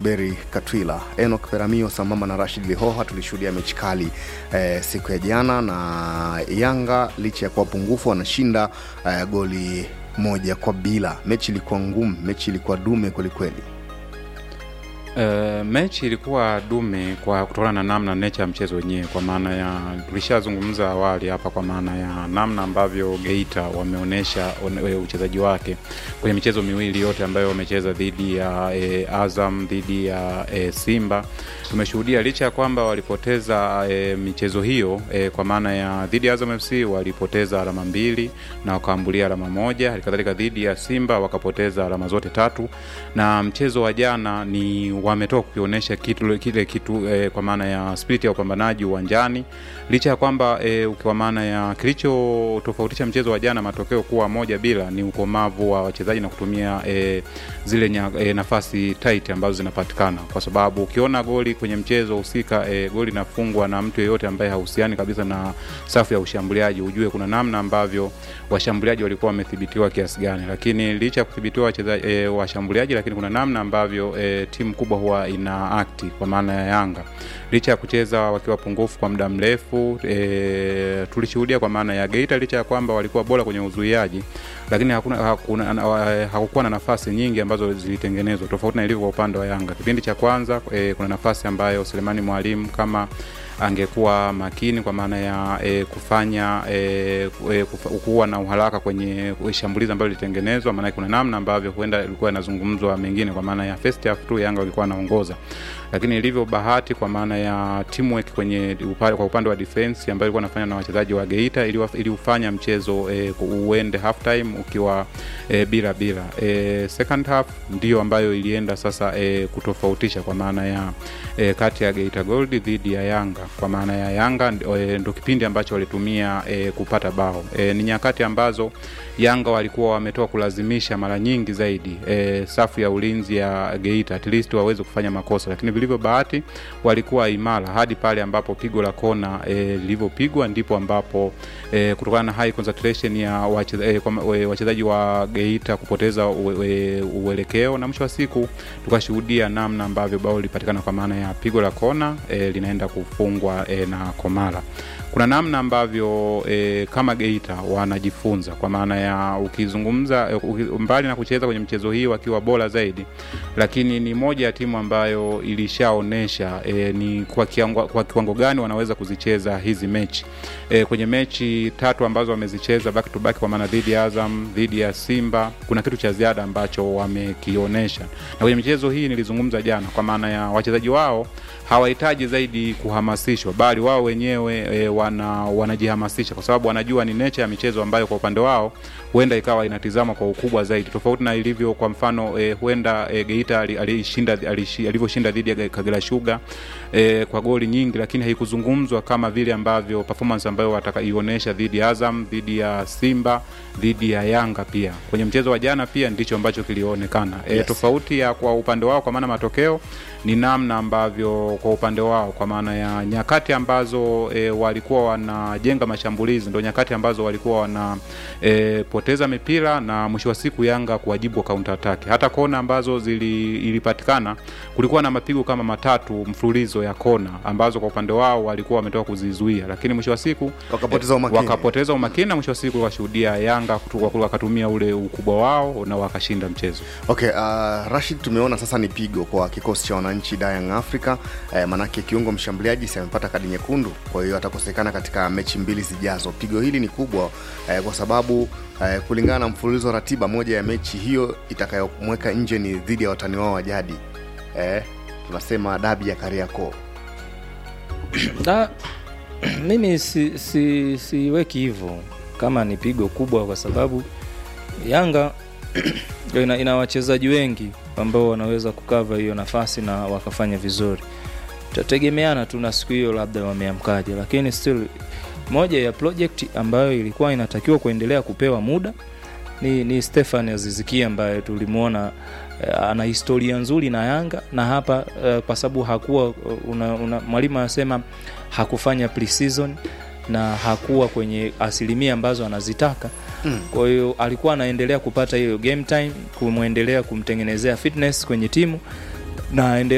Zuberi Katwila, Enoch Peramio sambamba na Rashid Lihoha. Tulishuhudia mechi kali eh, siku ya jana, na Yanga licha ya kuwa pungufu wanashinda eh, goli moja kwa bila. Mechi ilikuwa ngumu, mechi ilikuwa dume kwelikweli. Uh, mechi ilikuwa dume kwa kutokana na namna nature ya mchezo wenyewe, kwa maana ya tulishazungumza awali hapa, kwa maana ya namna ambavyo Geita wameonyesha uchezaji wake kwenye michezo miwili yote ambayo wamecheza dhidi ya e, Azam dhidi ya e, Simba. Tumeshuhudia licha ya kwamba walipoteza e, michezo hiyo e, kwa maana ya dhidi ya Azam FC walipoteza alama mbili na wakaambulia alama moja, halikadhalika dhidi ya Simba wakapoteza alama zote tatu, na mchezo wa jana ni wametoka kukionyesha kitu kile kitu eh, kwa maana ya spirit ya upambanaji uwanjani, licha ya kwamba eh, kwa maana ya kilichotofautisha mchezo wa jana matokeo kuwa moja bila ni ukomavu wa wachezaji na kutumia eh, zile nya, eh, nafasi tight ambazo zinapatikana, kwa sababu ukiona goli kwenye mchezo husika eh, goli linafungwa na mtu yeyote ambaye hahusiani kabisa na safu ya ushambuliaji, ujue kuna namna ambavyo washambuliaji walikuwa wamethibitiwa kiasi gani, lakini licha ya kudhibitiwa wachezaji eh, washambuliaji, lakini kuna namna ambavyo eh, timu kubwa huwa ina akti kwa maana ya Yanga licha ya kucheza wakiwa pungufu kwa muda mrefu e, tulishuhudia kwa maana ya Geita licha ya kwamba walikuwa bora kwenye uzuiaji, lakini hakuna, hakuna, hakukuwa na nafasi nyingi ambazo zilitengenezwa tofauti na ilivyo kwa upande wa Yanga. Kipindi cha kwanza e, kuna nafasi ambayo Selemani Mwalimu kama angekuwa makini kwa maana ya e, kufanya e, kuwa na uharaka kwenye shambulizi ambayo lilitengenezwa, maana kuna namna ambavyo huenda ilikuwa inazungumzwa mengine, kwa maana ya first half tu Yanga walikuwa wanaongoza, lakini ilivyo bahati kwa maana ya teamwork kwenye upande, kwa upande wa defense ambayo ilikuwa inafanya na wachezaji wa Geita ili ufanya mchezo e, uende half time ukiwa e, bila bila e, second half ndio ambayo ilienda sasa e, kutofautisha kwa maana ya e, kati ya Geita Gold dhidi ya Yanga kwa maana ya Yanga e, ndo kipindi ambacho walitumia e, kupata bao e, ni nyakati ambazo Yanga walikuwa wametoka kulazimisha mara nyingi zaidi e, safu ya ulinzi ya Geita at least waweze kufanya makosa, lakini vilivyo bahati walikuwa imara hadi pale ambapo pigo la kona e, lilivyopigwa ndipo ambapo e, kutokana na high concentration ya wachezaji e, wa Geita kupoteza uelekeo na mwisho wa siku tukashuhudia namna ambavyo bao lilipatikana kwa maana ya pigo la kona e, linaenda kufungwa e, na Komala kuna namna ambavyo e, kama Geita wanajifunza kwa maana ya ukizungumza uki, mbali na kucheza kwenye mchezo hii wakiwa bora zaidi, lakini ni moja ya timu ambayo ilishaonesha e, ni kwa kiwango, kwa kiwango gani wanaweza kuzicheza hizi mechi e, kwenye mechi tatu ambazo wamezicheza back to back, kwa maana dhidi ya Azam, dhidi ya Simba, kuna kitu cha ziada ambacho wamekionyesha, na kwenye michezo hii nilizungumza jana, kwa maana ya wachezaji wao hawahitaji zaidi kuhamasishwa, bali wao wenyewe e, wana wanajihamasisha kwa sababu wanajua ni nature ya michezo ambayo kwa upande wao huenda ikawa inatizama kwa ukubwa zaidi, tofauti na ilivyo kwa mfano e, huenda e, Geita alishinda alivyoshinda dhidi ya Kagera Sugar e, kwa goli nyingi, lakini haikuzungumzwa kama vile ambavyo performance ambayo watakaionyesha dhidi ya Azam, dhidi ya Simba, dhidi ya Yanga pia kwenye mchezo wa jana pia ndicho ambacho kilionekana e, yes. Tofauti ya kwa upande wao kwa maana matokeo ni namna ambavyo kwa upande wao kwa maana ya nyakati ambazo e, walikuwa wanajenga mashambulizi ndo nyakati ambazo walikuwa wana e, poteza mipira na mwisho wa siku Yanga kuwajibu counter attack. Hata kona ambazo zili, ilipatikana kulikuwa na mapigo kama matatu mfululizo ya kona ambazo kwa upande wao walikuwa wametoka kuzizuia, lakini mwisho wa siku wakapoteza umakini, wakapoteza umakini na mwisho wa siku wakashuhudia Yanga wakatumia ule ukubwa wao na wakashinda mchezo. Okay, uh, Rashid, tumeona sasa ni pigo kwa kikosi cha wananchi Young Africa eh, manake kiungo mshambuliaji si amepata kadi nyekundu, kwa hiyo atakosekana katika mechi mbili zijazo. Pigo hili ni kubwa eh, kwa sababu eh, kulingana na mfululizo wa ratiba, moja ya mechi hiyo itakayomweka nje ni dhidi ya watani wao wa jadi eh, tunasema dabi ya Kariakoo. Da, mimi si, si, siweki hivyo kama ni pigo kubwa, kwa sababu Yanga ina, ina wachezaji wengi ambao wanaweza kukava hiyo nafasi na wakafanya vizuri. Tutategemeana tu na siku hiyo, labda wameamkaje, lakini still moja ya project ambayo ilikuwa inatakiwa kuendelea kupewa muda ni, ni Stefan Aziziki ambaye tulimwona uh, ana historia nzuri na Yanga na hapa uh, kwa sababu hakuwa uh, mwalimu anasema hakufanya pre-season na hakuwa kwenye asilimia ambazo anazitaka mm. Kwa hiyo alikuwa anaendelea kupata hiyo game time, kumwendelea kumtengenezea fitness kwenye timu na